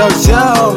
Ciao ciao,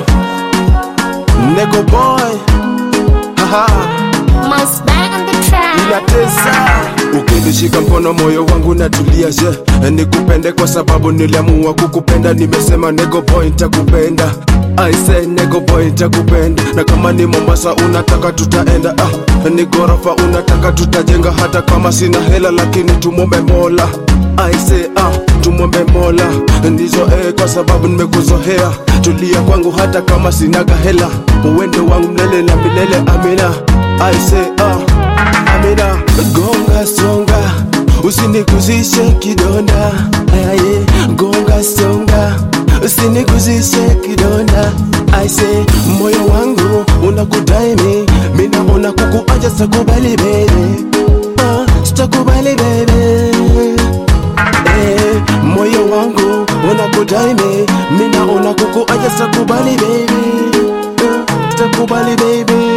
Nego boy, haha, Mouse back on the track. inatesa. Ukinishika mkono moyo wangu natulia, je, nikupende kwa sababu niliamua kukupenda. Nimesema Nego boy nitakupenda, I say Nego boy nitakupenda, na kama ni Mombasa unataka tutaenda, ah, ni gorofa unataka tutajenga, hata kama sina hela lakini tumombe Mola. I say ah, tumwombe Mola ndizo eh, kwa sababu nimekuzoea. Tulia kwangu hata kama sinaga hela, uwende wangu mlele na milele. Amina, I say ah, Amina. Gonga songa, usinikuzishe kidonda. Aye, gonga songa, usinikuzishe kidonda. I say moyo wangu unakudai mi, mi naona kukuacha sitakubali baby, ah, sitakubali baby Eh, moyo wangu unakudai mi mi naona kukuacha sitakubali baby Eh, sitakubali baby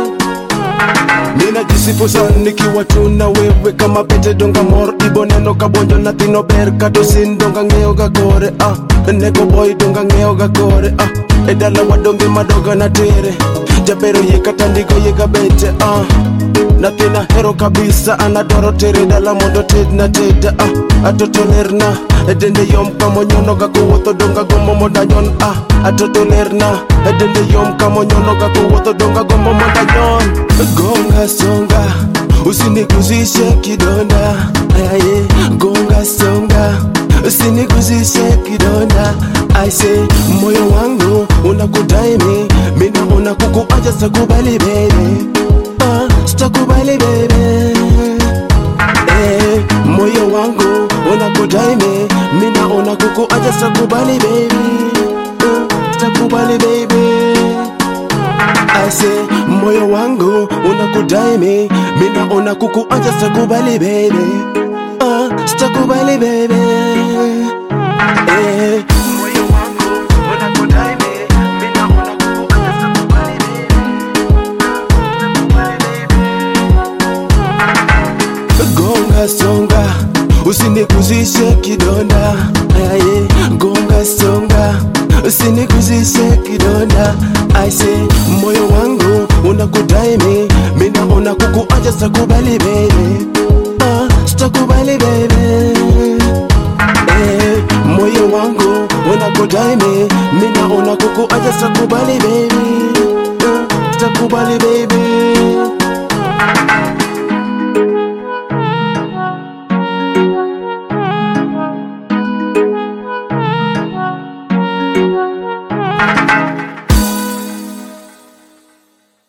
ninajisifu sana nikiwa tu na wewe kama pete donga mor ibo neno kabonjo nathino ber kadosin donga ng'eyo ga kore ah. nego boy donga ng'eyo ga kore ah. e dala wadonge madoga na tere jabero ye kata ndiko ye ga bete ah. nathina hero kabisa anadwaro tere dala mondo ted na teda ah. atoto lerna e dende yom kamonyono ga kowuotho donga gombo mondo anyon ah. atoto lerna e dende yom kamonyono ga kowuotho donga gombo mondo anyon gonga songa usinikuzishe kidonda aye gonga songa usinikuzishe kidonda aise moyo wangu unakudai mi mi naona kukuacha sitakubali baby ah, sitakubali baby eh, moyo wangu unakudai mi mi naona kukuacha sitakubali baby ah, sitakubali baby Ase moyo wangu unakudai mi mi naona kukuacha sitakubali baby ah, sitakubali baby eh, moyo wangu unakudai mi mi naona kukuacha sitakubali baby ah, sitakubali baby gonga songa usinikuzishe kidonda aye gonga songa usinikuzishe kidonda aise moyo wangu unakudai mi mi naona kukuacha sitakubali baby ah, sitakubali baby eh, moyo wangu unakudai mi mi naona kukuacha sitakubali baby ah, sitakubali baby